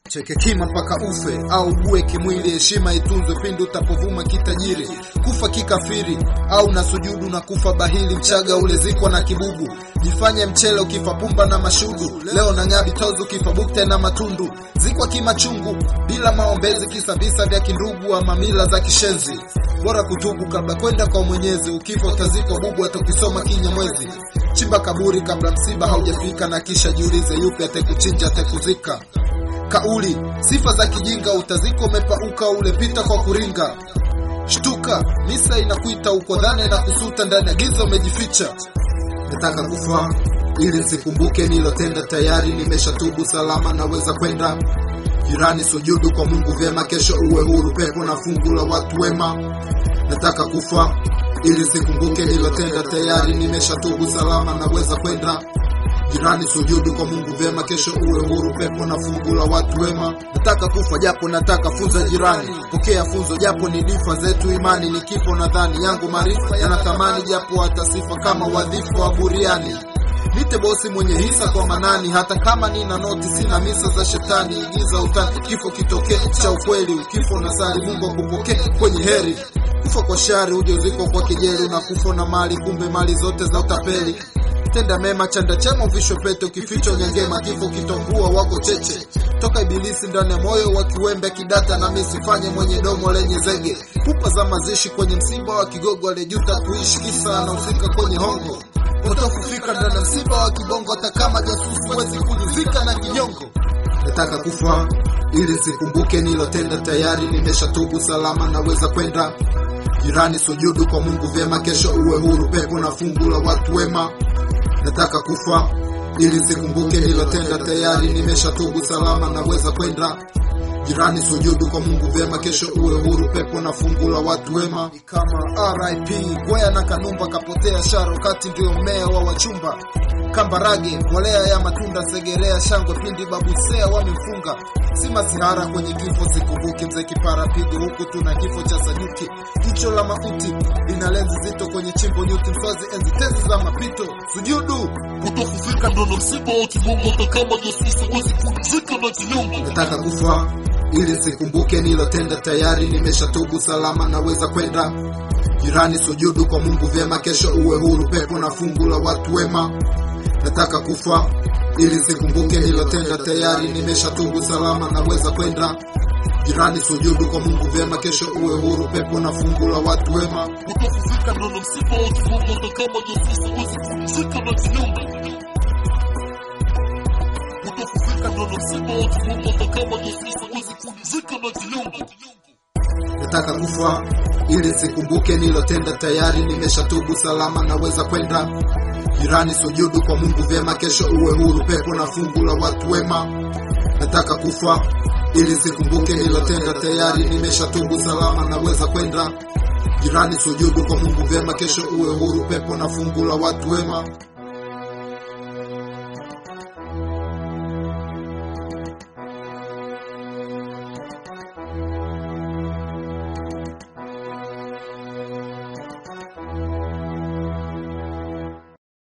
cheke kima mpaka ufe au ugue kimwili, heshima itunzwe pindi utapovuma kitajiri. Kufa kikafiri au na sujudu na kufa bahili, mchaga ulezikwa na kibubu. Jifanye mchele ukifa pumba na mashudu, leo na ngabi tozu ukifa bukte na matundu. Zikwa kimachungu bila maombezi, kisa visa vya kindugu ama mila za kishenzi. Bora kutubu kabla kwenda kwa Mwenyezi, ukifa utazikwa bubu atakisoma kinyamwezi. Chimba kaburi kabla msiba haujafika, na kisha jiulize yupi atekuchinja atekuzika. Kauli sifa za kijinga, utazikwa umepauka, ulepita kwa kuringa. Shtuka, misa inakuita uko dhane na kusuta, ndani ya giza umejificha. Nataka kufa ili nsikumbuke nilotenda, tayari nimeshatubu, salama naweza kwenda. Jirani sujudu kwa Mungu vyema, kesho uwe huru, pepo na fungu la watu wema. Nataka kufa ili sikumbuke nilotenda, tayari nimeshatubu, salama naweza kwenda. Jirani sujudu kwa Mungu vyema, kesho uwe huru, pepo na fungu la watu wema. Nataka kufa japo nataka funza jirani, pokea funzo japo ni difa zetu imani, ni kifo nadhani yangu maarifa yana thamani, japo hata sifa kama wadhifa wa buriani. Nite bosi mwenye hisa kwa manani, hata kama nina noti sina misa za shetani. Igiza utani, kifo kitokee cha ukweli, ukifo na sali Mungu akupokee kwenye heri. Kufa kwa shari, uje uziko kwa kejeli, na kufa na mali, kumbe mali zote za utapeli. Tenda mema, chanda chema, uvisho pete, ukifichwa nyangema, kifo kitongua wako cheche. Toka ibilisi ndani ya moyo wa kiwembe kidata, na misifanye mwenye domo lenye zege. Pupa za mazishi kwenye msiba wa kigogo, aliyejuta kuishi kisa anahusika kwenye hongo utafufika ndani ya msiba wa kibongo, hata kama jasusi huwezi kujuzika na kinyongo. Nataka kufa ili nsikumbuke nilotenda, tayari nimeshatubu, salama naweza kwenda. Jirani sujudu kwa Mungu vyema, kesho uwe huru, pepo na fungu la watu wema. Nataka kufa ili nsikumbuke nilotenda, tayari nimeshatubu, salama naweza kwenda. Jirani sujudu kwa Mungu vyema, kesho uwe huru, pepo na fungu la watu wema. Ni kama RIP Gwea na Kanumba kapotea sharo, kati ndio mmea wa wachumba. Kambarage mbolea ya matunda, Segerea shangwe pindi babusea wamemfunga. Si masihara kwenye kifo, sikumbuki mzee kipara pigo, huku tuna kifo cha Sajuki. Jicho la mauti lina lenzi zito kwenye chimbo nyuki, mswazi enzi tezi za mapito. Sujudu utafufika ndo na msiba wa kibongo, hata kama jasusi huwezi kujuzika na kinyongo. nataka kufa ili nsikumbuke nilotenda, tayari nimeshatubu, salama naweza kwenda. Jirani sujudu kwa Mungu vyema, kesho uwe huru, pepo na fungu la watu wema. Nataka kufa ili nsikumbuke nilotenda, tayari nimeshatubu, salama naweza kwenda. Jirani sujudu kwa Mungu vyema, kesho uwe huru, pepo na fungu la watu wema. utafufika ndo na msiba wa kibongo, hata kama jasusi huwezi kujuzika na kinyongo. Utafufika ndo na msiba wa kibongo, hata kama jasusi huwezi kujuzika na kinyongo. nataka kufa ili nsikumbuke nilotenda, tayari nimeshatubu, salama naweza kwenda. Jirani sujudu kwa Mungu vyema, kesho uwe huru, pepo na fungu la watu wema. Nataka kufa ili nsikumbuke nilotenda, tayari nimeshatubu, salama naweza kwenda. Jirani sujudu kwa Mungu vyema, kesho uwe huru, pepo na fungu la watu wema.